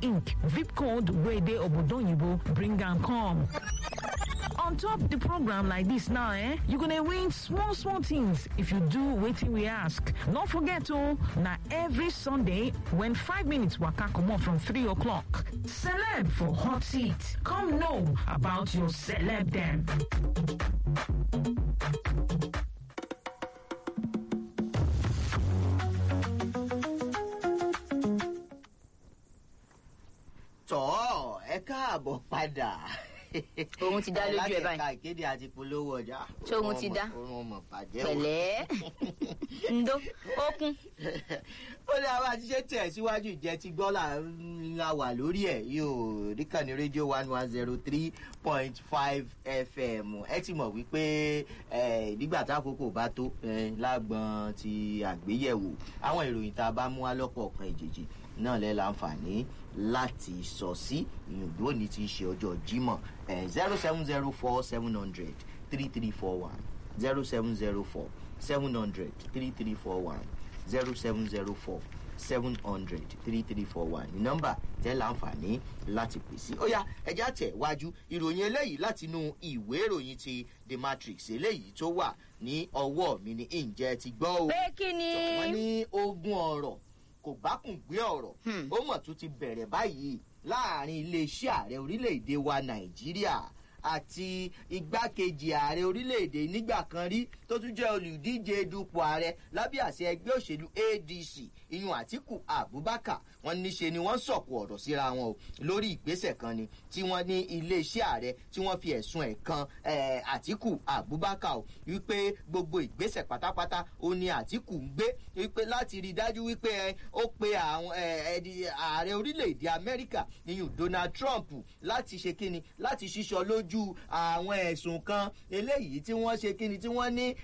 ink vip code wey dey obodoyibo bring am come. on top the program like this now eh you go dey win small small things if you do wetin we ask no forget o na every sunday when five minutes waka comot from three o'clock celeb for hot seat come know about your celeb dem. tọ́ ẹ káàbọ̀ padà. Òun ti dá lójú ẹ báyìí. alákẹ̀ka ìkéde àti polówó ọjà. Ṣé òun ti dá? Orun ọmọ bàjẹ́ o. pẹ̀lẹ́ ndo okun ó ní àwọn àtiṣe tẹ̀ síwájú ìjẹ́ ti gbọ́ là ń la wà lórí ẹ̀ yóò ríkànnì rédíò one one zero three point five fm ẹ ti mọ̀ wípé eh, nígbà tákòókò bá tó eh, lágbọ́n ti àgbéyẹ̀wò àwọn ìròyìn tá a bá mú wá lọ́pọ̀ ọ̀kan ìjèjì náà lẹ́ láǹfààní láti sọ sí ìyọ̀dó ní ti ṣe ọjọ́ jímọ̀ zero seven zero four seven hundred three three four one zero seven zero four seven hundred three three four one zero seven zero four seven hundred three three four one ní nọ́mbà tẹ́ láǹfààní láti pè sí. ó yá ẹja tẹ̀ wájú ìròyìn eléyìí látinú ìwé ìròyìn ti the matrix eléyìí tó wà ní ọwọ́ mi ní ǹjẹ́ ti gbọ́ o. pé kí ni wọ́n ní ogun ọ̀rọ̀ kò bákùn gbé ọ̀rọ̀ Hmm. ó mọ̀ tún ti bẹ̀rẹ̀ báyìí láàrin iléeṣẹ́ ààrẹ orílẹ̀-èdè wa nàìjíríà àti igbákejì ààrẹ orílẹ̀-èdè nígbà kan rí tó tún jẹ́ olùdíje dupò ààrẹ lábẹ́ àṣẹ ẹgbẹ́ òṣèlú adc iyun àtìkù abubakar wọn níṣe ni wọ́n sọ̀kò ọ̀rọ̀ síra wọn o lórí ìgbésẹ̀ kan ni tí wọ́n ní iléeṣẹ́ ààrẹ tí wọ́n fi ẹ̀sùn ẹ̀ kan eh, àtìkù abubakar o wípé gbogbo ìgbésẹ̀ pátápátá ó ní àtìkù ń gbé wípé láti rí i dájú wípé ẹ, ó pe àwọn ẹ, ẹdi ààrẹ orílẹ̀-èdè amẹ́ríkà iyun donald trump láti ṣe kíni láti ṣíṣọ lójú àwọn ẹ̀sùn kan eléyìí tí wọ́n ṣe kíni tí wọ́n ní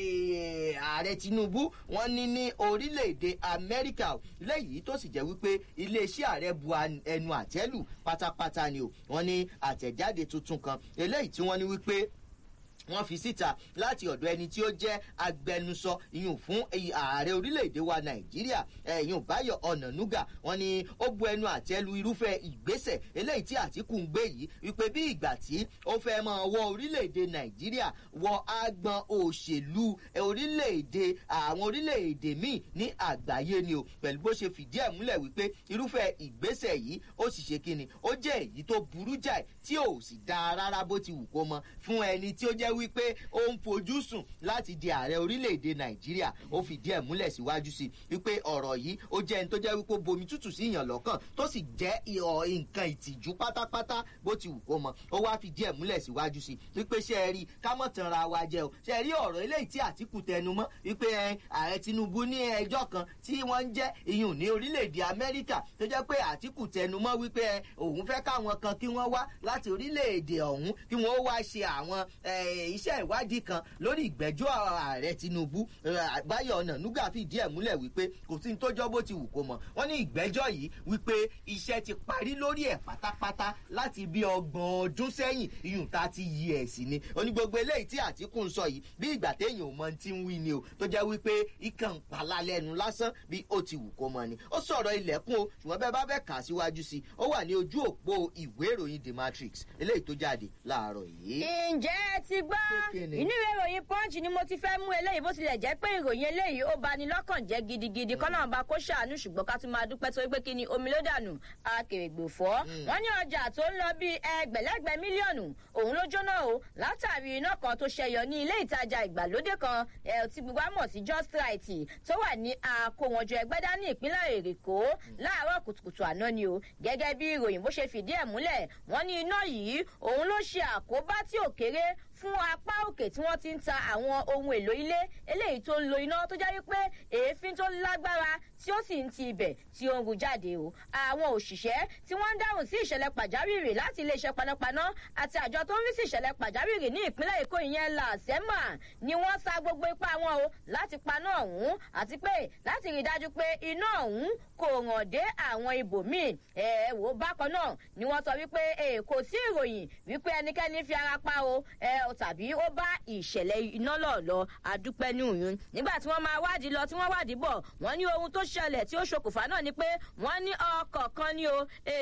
ẹ, ààrẹ tinubu wọ́n ní ní orílẹ̀-èdè amẹ́ríkà o. léyìí tó sì jẹ́ wípé iléeṣẹ́ ààrẹ bu an- ẹnu àtẹ́lù pátápátá ni o wọ́n ní àtẹ̀jáde tuntun kan eléyìí tí wọ́n ní wípé wọ́n fi síta láti ọ̀dọ̀ ẹni tí ó jẹ́ agbẹnusọ ìyún fún èyí ààrẹ orílẹ̀-èdè wa nàìjíríà ẹ̀yún báyọ̀ ọ̀nànúgà wọ́n ní ó bu ẹnu àtẹ́lu irúfẹ́ ìgbésẹ̀ eléyìí tí àtìkù ń gbé yìí wípé bí ìgbà tí ó fẹ́ máa wọ orílẹ̀-èdè nàìjíríà wọ agbọn òṣèlú orílẹ̀-èdè àwọn orílẹ̀-èdè míì ní àgbáyé ni o pẹ̀lú bó ṣe fìdí ẹ̀ múlẹ̀ wípé irúfẹ́ ìgbésẹ̀ yìí ó sì ṣe kíni ó jẹ́ èyí tó burú jáì tí ò sì dáa rárá bó ti wù kó mọ fún ẹni tí ó jẹ́ wípé ó ń fojú sùn láti di ààrẹ orílẹ̀-èdè nàìjíríà ó fìdí ẹ̀ múlẹ̀ síwájú sí i wípé ọ̀rọ̀ yìí ó jẹ́ ẹni tó jẹ́ wípé ó bomi tútù sí ìyàn lọ́kàn tó sì jẹ́ ìhọ̀ nǹkan ìtìjú pátápátá bó ti wù kó mọ ó wá fìdí ẹ̀ múlẹ̀ síwájú sí i wípé ṣe é rí ká mọ̀ tán ra wa jẹ o ṣe é rí ọ̀rọ̀ eléyìí tí àtìkù tẹnu mọ́ wípé ẹ, ààrẹ tinubu ní ẹjọ́ kan tí wọ́n ń jẹ́ iyùn ní orílẹ̀-èdè amẹ́ríkà tó jẹ́ pé àtìkù tẹnu mọ́ wípé ẹ, òun fẹ́ káwọn kan kí wọ́n wá láti orílẹ̀-èdè ọ̀hún kí wọ́n wá ṣe àwọn ẹ, iṣẹ́ ìwádìí kan lórí ìgbẹ́jọ́ ààrẹ tinubu ẹ, báyọ̀ ọ̀nànúgà fìdí ẹ̀ múlẹ̀ wípé kò sí ní tó jọ́ bó ti wù kó mọ̀ wọ́n ní ìgbẹ́jọ́ yìí wípé iṣẹ́ ti parí lórí ẹ̀ pátápátá láti bí ọgbọ̀n ọdún sẹ́yìn iyùn tá a ti yí ẹ̀ sí ni oní gbogbo eléyìí tí àtìkù ń sọ yìí bí ìgbà téèyàn ò mọ ti ń wí ni o tó jẹ́ wípé ikàn pàlà lẹ́nu lásán bí ó ti wù kó mọ ni ó sọ̀rọ̀ ilẹ̀kùn o ṣùgbọ́n bẹ́ẹ̀ bá fẹ́ kà á síwájú sí i ó wà ní ojú òpó ìwé ìròyìn the matrix eléyìí tó jáde láàárọ̀ yìí. ǹjẹ́ ẹ ti gbọ́ Kékeré. inú ìwé ìròyìn punch ni mo ti fẹ́ mú eléyìí bó tilẹ̀ jẹ́ pé ìròyìn eléyìí ó bani lọ́kàn jẹ́ gidigidi kọ́nà ọba kó ṣàánú ṣùgbọ́n ká tún máa dúpẹ́ torí pé kí ni omi ló dànù akèrègbè fọ́ wọ́n ní ọjà tó ń lọ bí ẹgbẹ̀lẹ́gbẹ̀ mílíọ̀nù òun ló jóná o látàrí iná kan tó ṣẹyọ ní ilé ìtajà ìgbàlódé kan ẹ, tí gbogbo wa mọ̀ sí just right tó wà ní àkówọnjọ ẹgbẹ́dá ní ìpínlẹ̀ èrèkó láàárọ̀ kùtùkùtù àná ni o gẹ́gẹ́ bí ìròyìn bó ṣe fìdí ẹ̀ múlẹ̀ wọ́n ní iná yìí òun ló ṣe àkóbá tí ò kéré fún apá òkè tí wọ́n ti ń ta àwọn ohun èlò ilé eléyìí tó ń lo iná tó jẹ́ wípé èéfín tó lágbára tí ó sì ń ti ibẹ̀ tí ó ń ru jáde o àwọn òṣìṣẹ́ tí wọ́n ń dáhùn sí ìṣẹ̀lẹ̀ pàjáwìrì láti iléeṣẹ́ panápaná àti àjọ tó ń rí sí ìṣẹ̀lẹ̀ pàjáwìrì ní ìpínlẹ̀ èkó ìyẹn làṣẹ́mà ni wọ́n sa gbogbo ipá wọn o láti paná ọ̀hún àti pé láti rí i dájú pé iná ọ̀hún kò ràn dé àwọn ibòmíì ẹ wò ó bákan náà ni wọ́n sọ wípé ẹ kò sí ìròyìn wípé ẹnikẹ́ni fi ara pa o ẹ tàbí ó bá ìṣẹ̀lẹ̀ iná lọ̀lọ́ adúpẹ́ ní òyìn nígbà tí wọ́n máa wádìí lọ tí wọ́n wádìí bọ̀ wọ́n ní ohun tó ṣẹlẹ̀ tí ó ṣokùnfà náà ni pé wọ́n ní ọkọ̀ kan ní o